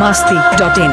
masti.in.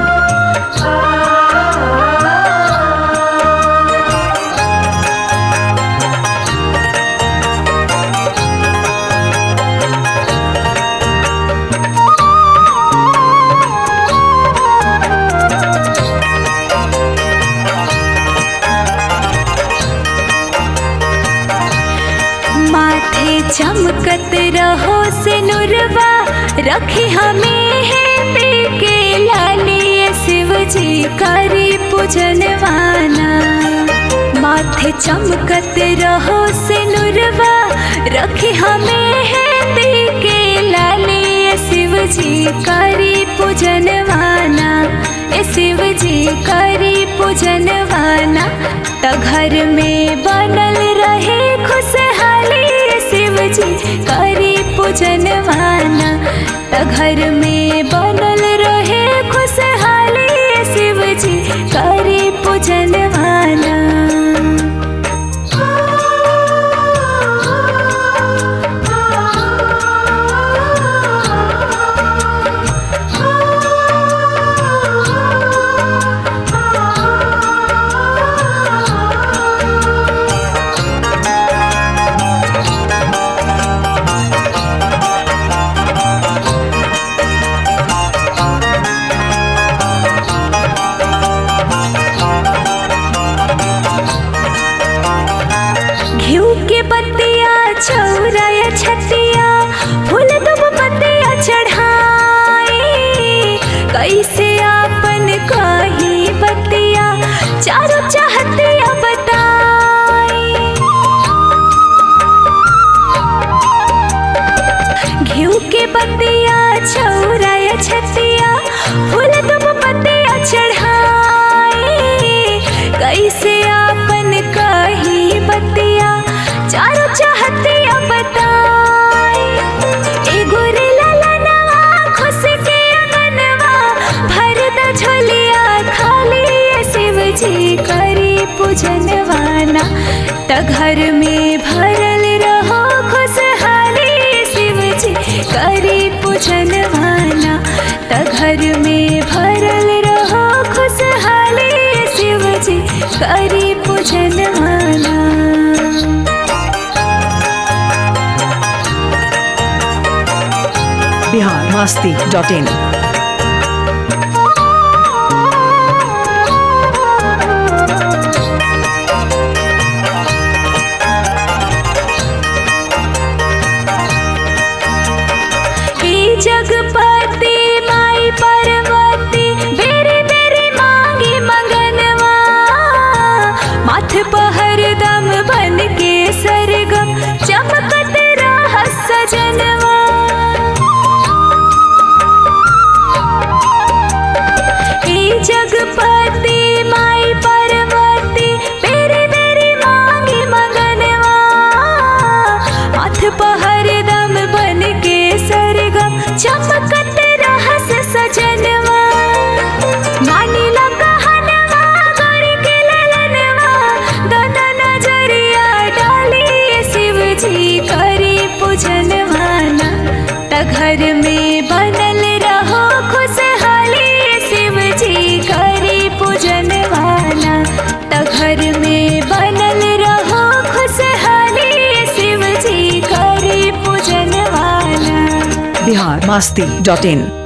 माथे चमकत रहो से नुरवा रखी हमें है पे के लालिए शिव जी करी पूजनवाना माथे चमकत रहो से नुरवा रखी हमें है पे के लालिए शिव जी करी पूजनवाना ए शिव जी करी पूजनवाना त घर में बनल रहे खुशहाली ए शिव जी करी पूजनवाना त घर में बनल रहे खुशहाली ए शिव जी करी पूजनवाना घिउ के बत्तिया छौराया छतिया फूल दुब पत्तिया चढ़ाई कैसे आपन कही बत्तिया चारों चाहतिया बताई घिउ के बत्तिया छौराया छतिया फूल दुब पत्तिया चढ़ाई कैसे आपन कही बत्तिया चारों चाहतिया बताई एगो रे ललनवा खुश के अंगनवा भर द झोलिया खाली ए शिव जी करी पूजनवाना त घर में भरल रहो खुशहाली ए शिव जी करी पूजनवाना त घर में भरल रहो खुशहाली ए शिव जी करी पूजनवाना Bihar masti.in. हे जगपति माई पार्वती बेरे बेरे मांगी मंगनवा माथ पहर दम बन के सरगम चमकत रह सजनवा हे जगपति माई पार्वती बेरे बेरे मांगी मंगनवा माथ पहर दम बन के सरगम चमकत रहस सजनवा मानिला कहनवा गौरी के ललनवा दोनों नजरिया डाली शिव जी करी पूजनवाना त घर में बनल रहो खुशहाली शिव जी करी पूजनवाना त घर में बनल रहो खुशहाली शिव जी करी पूजनवाना Bihar masti.in.